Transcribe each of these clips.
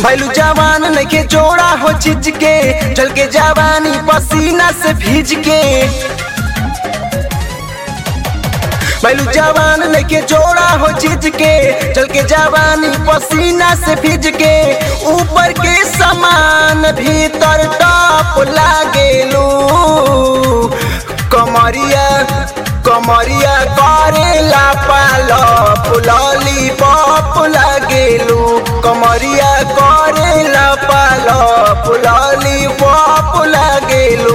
भैलू जवान नइखे जोड़ा हो चिज के चल के जवानी पसीना से भीज के भैलू जवान नइखे जोड़ा हो चिज के चल के जवानी पसीना से भीज के ऊपर के समान भीतर टॉप लागेलू कमरिया कमरिया करेला पालो पुलली पप लागेलू कमरिया करेला पालो पुलली पप लागेलू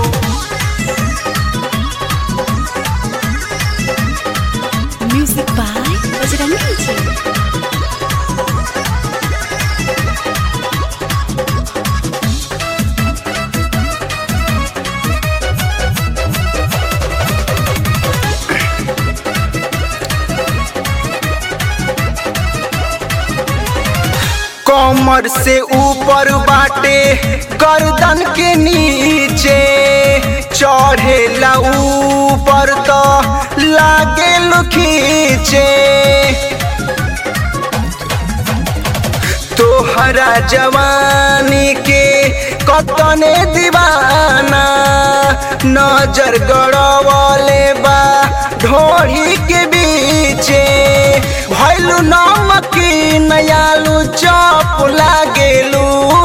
Music by Bajrangi Ji. कमर से ऊपर बाटे गर्दन के नीचे चढ़ेला ऊपर तो लागे खींचे तोहरा जवानी के कतने दीवाना नजर गड़वले बा ढोरी के बीचे भैलू नमकी नयालू चप लागेलू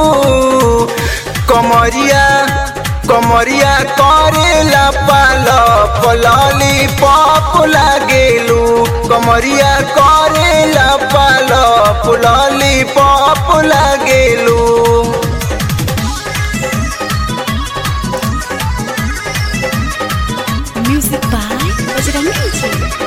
कमरिया कमरिया करेला पाल पलली पप लागेलू कमरिया करेला पाल पुलली पप लागेलू Music by Bajrangi Ji.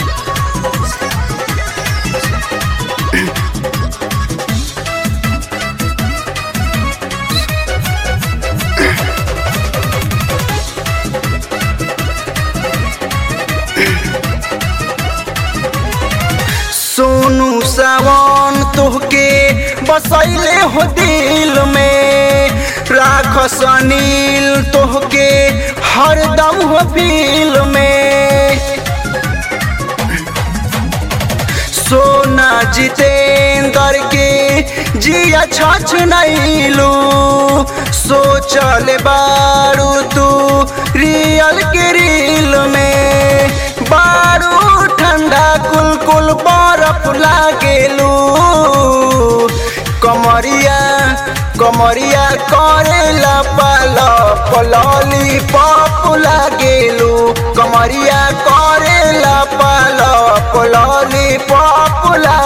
Sonu सावन तोहके बसैले हो दिल में राख सनील तोहके हरदम हो फील में सोना जितेंद्र के जिया छछ नैलू सोचल बारू तू रियल के रील में बारू ठंडा कुल कुल बर्फ लागेलू कमरिया कमरिया करेला पाल पलली पप लागेलू कमरिया करेला पाल पलली पप लागेलू